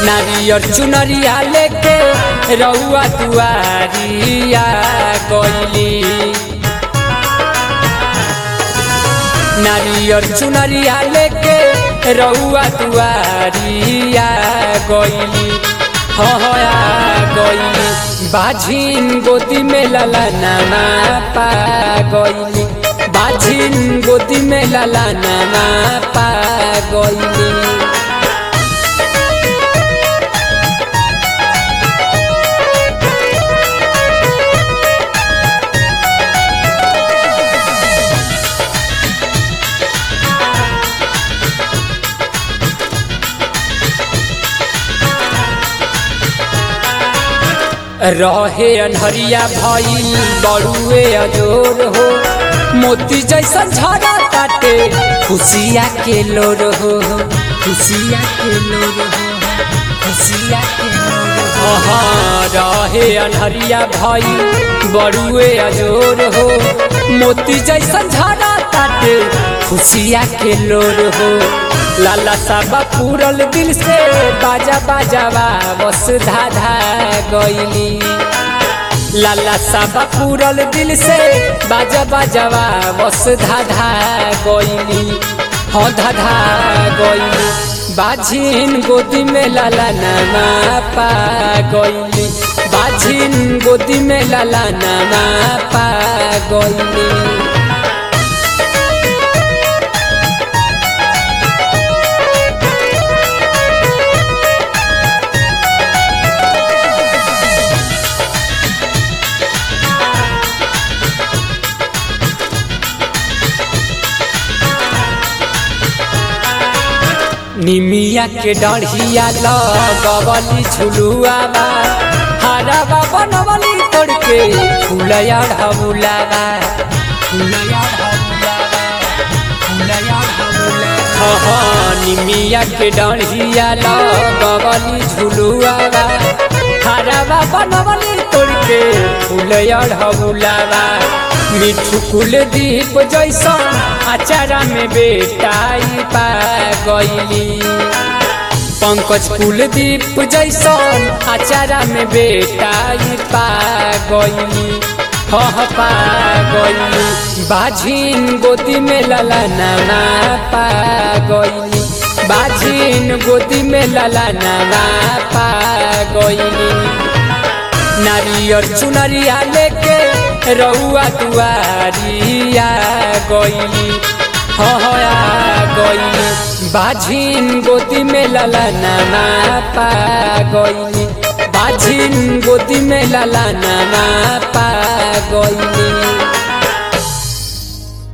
नारियर चुनरिया लेके रउआ दुआरिया गईली नारियर चुनरिया लेके रउआ दुआरिया गईली हया गईली बाझिन गोदी में लला नामा पा गईली बाझिन गोदी में लला नामा पा गईली रहे अनहरिया भइल बड़ुए अजोर हो मोती जैसा झरा ताटे खुशिया के लोर हो खुशिया के लोर हो खुशिया के लोर हो हाँ रहे अनहरिया भइल बड़ुए अजोर हो मोती जैसा झरा ताटे खुशिया के लोर हो लाला साबा पूरल दिल से बाजा बाजावा बस धाधा गईली लाला साबा पूरल दिल से बाजा बाजावा बस धाधा गईली हाँ धाधा गईली बाझिन गोदी में लाला नामा पा गईली बाझिन गोदी में लाला नामा पा गईली निमिया के डढ़िया लगवली झुलुआवा हरावा बनवली तोड़ के फुलया ढबुलावा फुलया ढबुलावा फुलया ढबुलावा हाँ निमिया के डढ़िया लगवली झुलुआवा हरावा बनवली तोड़ के फुलया ढबुलावा मिठू कुलदीप जैसन अचारा में बेटाई पा गईली पंकज कुलदीप जैसन अचारा में बेटाई पा गईली हह पा गईली बाझिन गोदी में लला नाना पा गईली बाझिन गोदी में लला नाना पा गईली नारियर चुनरिया लेके रउआ दुआरिया गईली हया गईली बाझिन गोदी में लला नामा पा गईली बाझिन गोदी में लला नामा पा गईली